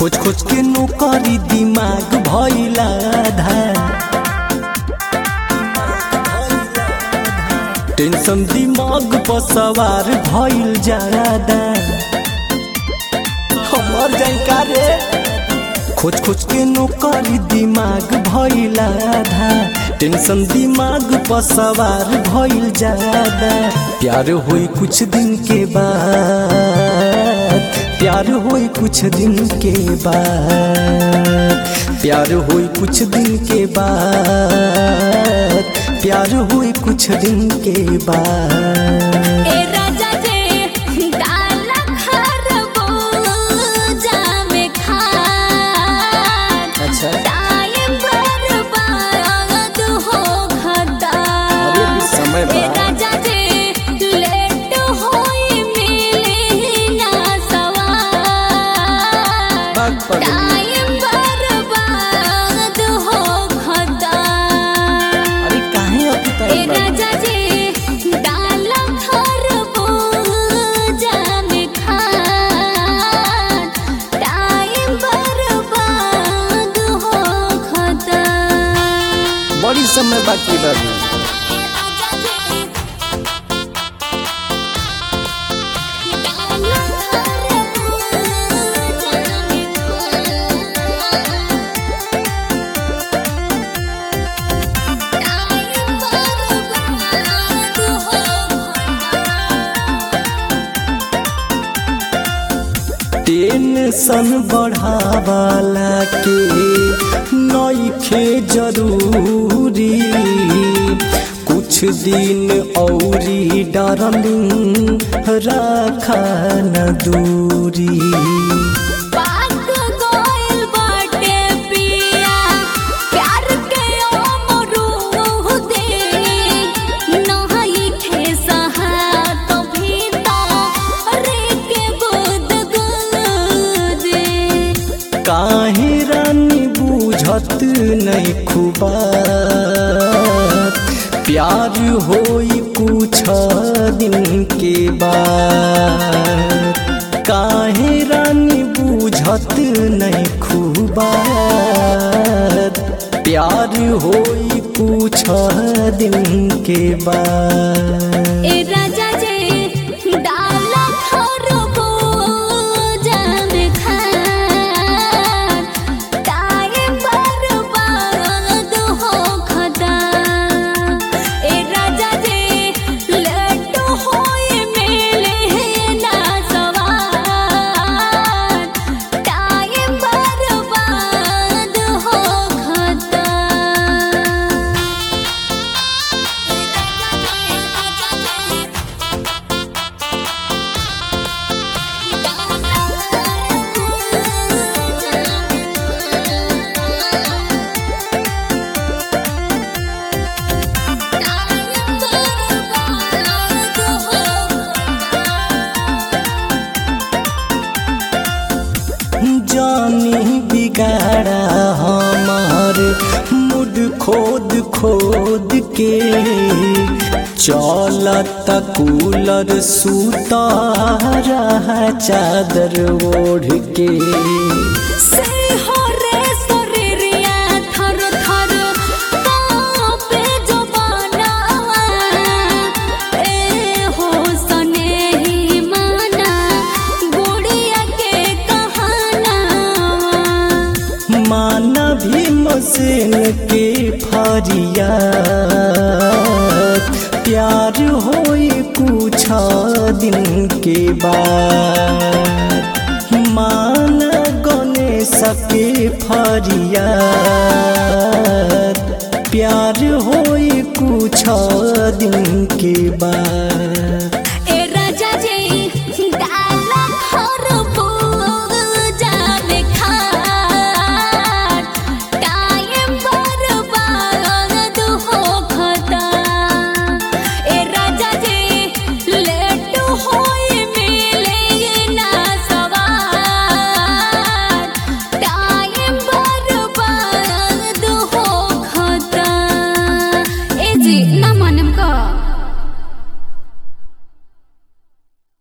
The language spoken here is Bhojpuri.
खोज खोज के नौकरी दिमाग भइला धान टेंशन दिमाग पर सवार भइल जादा हमर जानकारे खोज खोज के नौकरी दिमाग भइल आधा टेंशन दिमाग पर सवार भइल जादा प्यार होई कुछ दिन के बाद प्यार होई कुछ दिन के बाद प्यार होई कुछ दिन के बाद प्यार हुई कुछ दिन के बाद ए राजा जे डाल खरबूजा में खान अच्छा टाइम बर्बाद हो खता अरे भी समय बा। ए राजा जे लेट होई मिली ना सवार बाग पगली। टाइम बर्बाद हो खता अरे काहे अभी ए तक बा? राजा जी डाल खरबूजा में खान टाइम बर्बाद हो खता बड़ी समय बाकी बाबू टेंशन बढ़ावाला के नइखे जरूरी कुछ दिन औरी डरलिंग राखा न दूरी पाक गोइल बाटे पिया प्यार के अमरूद दे नहाई खे सहा तो भीतर के गुद गुद दे काहे रानी बुझत नहीं खुबा प्यार होई कुछ दिन के बाद काहे रानी बुझत नहीं खुबा प्यार होई कुछ दिन के बाद ए राजा जे डाला खरबूजा में खान टाइम बर्बाद हो खता ए राजा जे लेट होई मिले ना सवार टाइम बर्बाद हो खता जानी बिगाड़ा हमार मुड खोद खोद के चलत कूलर सूता रहा चादर ओढ़ के सिंहरे शरीरिया थर थर कांपे जवानावा। ए हो सनेही माना, गुड़िया के कहानावा। माना भी मसेन के फरिया प्यार होई कुछ दिन के बाद माना गणेश के फरिया प्यार होई कुछ दिन के बाद ए राजा जी डाला खरबूजा में खान टाइम बर्बाद हो खता ए राजा जी लेट होई मिले ना सवार टाइम बर्बाद हो खता ए जी ना